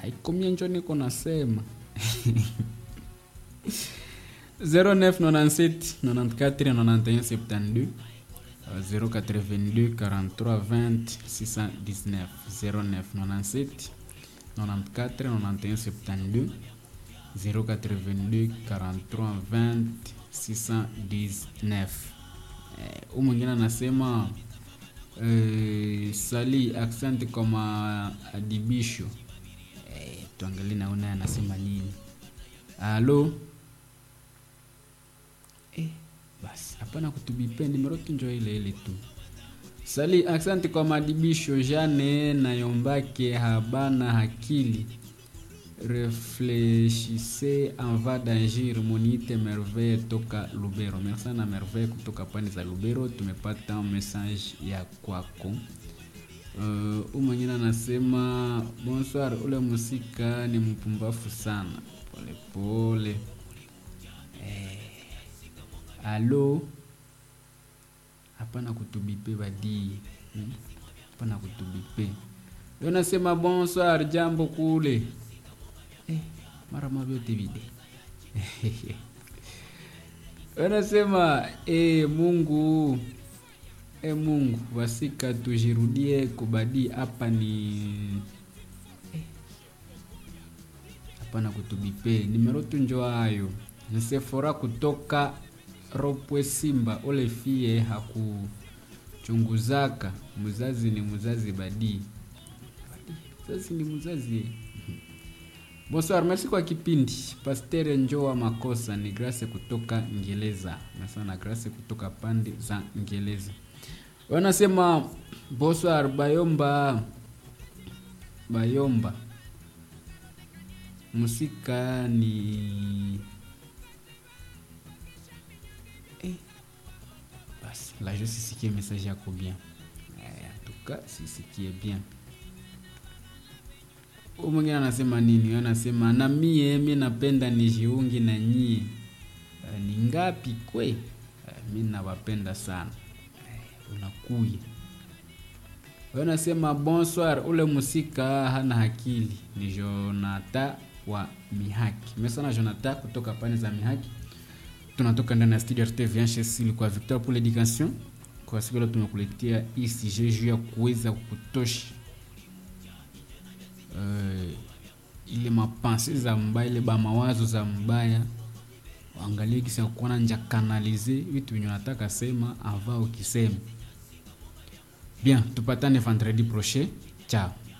haikomia njo niko nasema 0997 94 91 72 082 43 20 619 0997 94 91 72 082 43 20 619 huu mwingine anasema eh, sali aksanti kwa maadibisho eh, tuangalie naona anasema nini alo eh, basi hapana kutubipe nimero tunjo ile ile tu sali aksanti kwa maadibisho jane nayombake habana hakili réfléchissez en va d'agir monite merveille toka lubero merci sana merveille kutoka pande za lubero tumepata message ya kwako uh, u mwingine anasema bonsoir ule musika ni mpumbafu sana polepole pole. eh, alo hapana kutubipe badii hmm? hapana kutubipe yo nasema bonsoir jambo kule eh, mara mavyote vile wanasema eh, mungu e mungu wasika tujirudie kubadii hapa ni hapana kutubipe nimero tunjo hayo nsefora kutoka ropwe simba ole fie hakuchunguzaka mzazi ni mzazi badii mzazi ni mzazi bonsoir merci kwa kipindi pastere njoa makosa ni grace kutoka ngeleza nasana grace kutoka pande za ngeleza wanasema bonsoir bayomba bayomba musika ni eh, basi la je sisikie message yako bien eh, en tout cas sisikie bien Huyu mwingine anasema nini anasema na mie mi napenda nijiungi na nyie uh, ni ngapi kwe uh, mi nawapenda sana uh, unakuya anasema bonsoir ule musika hana akili ni jonata wa mihaki mesana jonata kutoka pane za mihaki tunatoka ndani ya studio rtv hsl kwa victor pour l'éducation kwa siku leo tumekuletea icg juu ya kuweza kutosha uh, ile mapanse za mbaya ile bamawazo za mbaya angalie kisa kuona nja kanalize vitu venye unataka sema ava ukisema bien tupatane vendredi prochain ciao